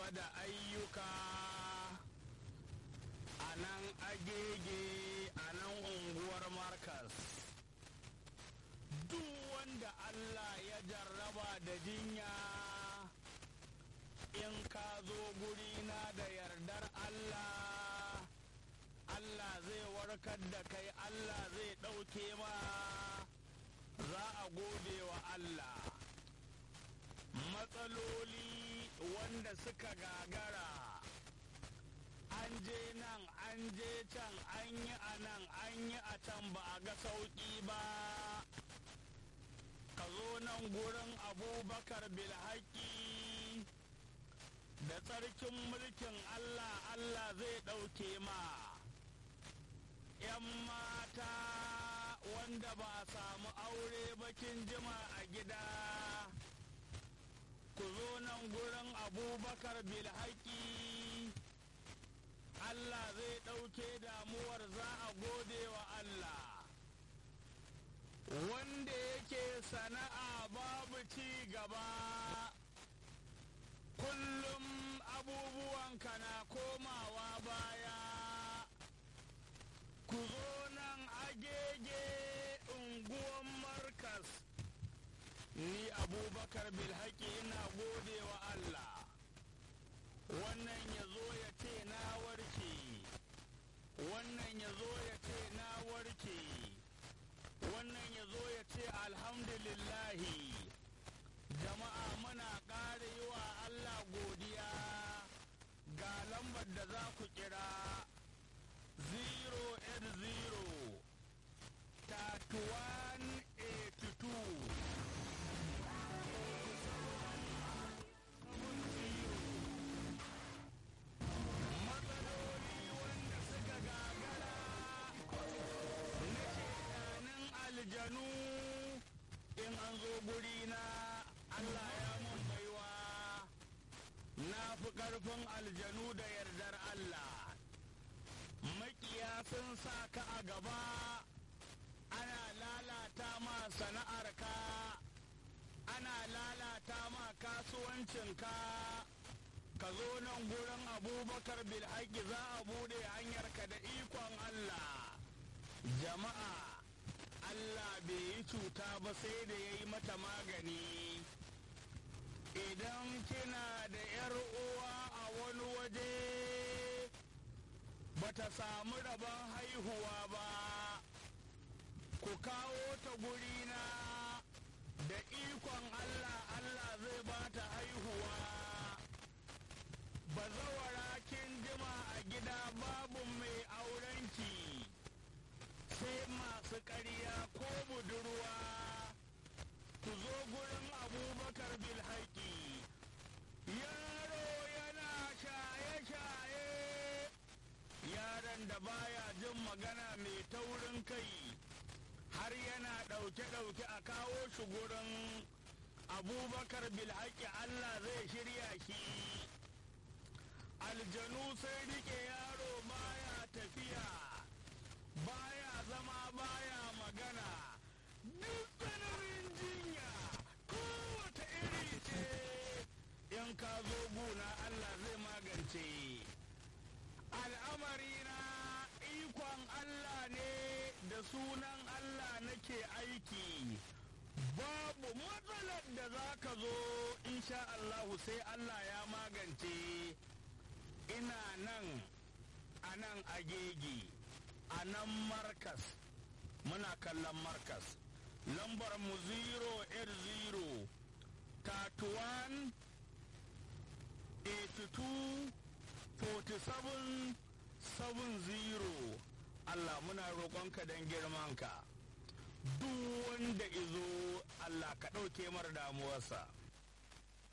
gaba da ayyuka a nan agege a nan unguwar markas duk wanda allah ya jarraba da jinya in ka zo gurina da yardar allah allah zai warkar da kai allah zai ɗauke ma za a gode wa allah matsaloli wanda suka gagara an je nan an je can an yi a nan an yi a can ba a ga sauƙi ba ka zo nan gurin abubakar bilhaki da tsarkin mulkin allah allah zai ɗauke ma 'yan mata wanda ba a samu aure bakin jima a gida ku zo nan gurin abubakar bilhaki Allah zai ɗauke damuwar za a gode wa Allah wanda yake sana'a babu ci gaba kullum abubuwanka na komawa baya ku zo nan agege unguwan markas ni abubakar bilhaki ina gode wa Allah wannan ya zo ya ce na warke wannan ya zo ya ce na warke wannan ya zo ya ce alhamdulillahi jama'a muna ƙara yi wa Allah godiya ga lambar da za ku kira 080 3182 aljanu in an zo guri na Allah ya mun baiwa na fi ƙarfin aljanu da yardar Allah makiya sun sa ka a gaba ana lalata ma sana'arka ana lalata ma kasuwancinka ka zo nan gurin abubakar bilhaki za a bude hanyarka da ikon Allah jama'a Allah bai yi cuta ba sai da ya yi mata magani idan kina da ‘yar uwa a wani waje bata samu rabon haihuwa ba ku kawo ta gurina da ikon Allah Allah zai ba ta haihuwa bazawara kin jima a gida babu mai aurenki sai masu ƙarya ko budurwa ku zo gurin abubakar bilhaki yaro yana shaye-shaye yaron da baya jin magana mai taurin kai har yana ɗauke-ɗauke a kawo shi gurin abubakar bilhaki allah zai shirya shi aljanu sai rike yaro baya tafiya baya zama baya magana duk tsananin jinya kowace iri ce in ka zo guna Allah zai magance al'amari na ikon Allah ne da sunan Allah nake aiki babu matsalar da za ka zo insha Allahu sai Allah ya magance ina nan a nan agege a nan markas muna kallon markas lambar mu 080 31 82 47 70 Allah muna roƙonka don girmanka duk wanda izo Allah ka ɗauke mar damuwarsa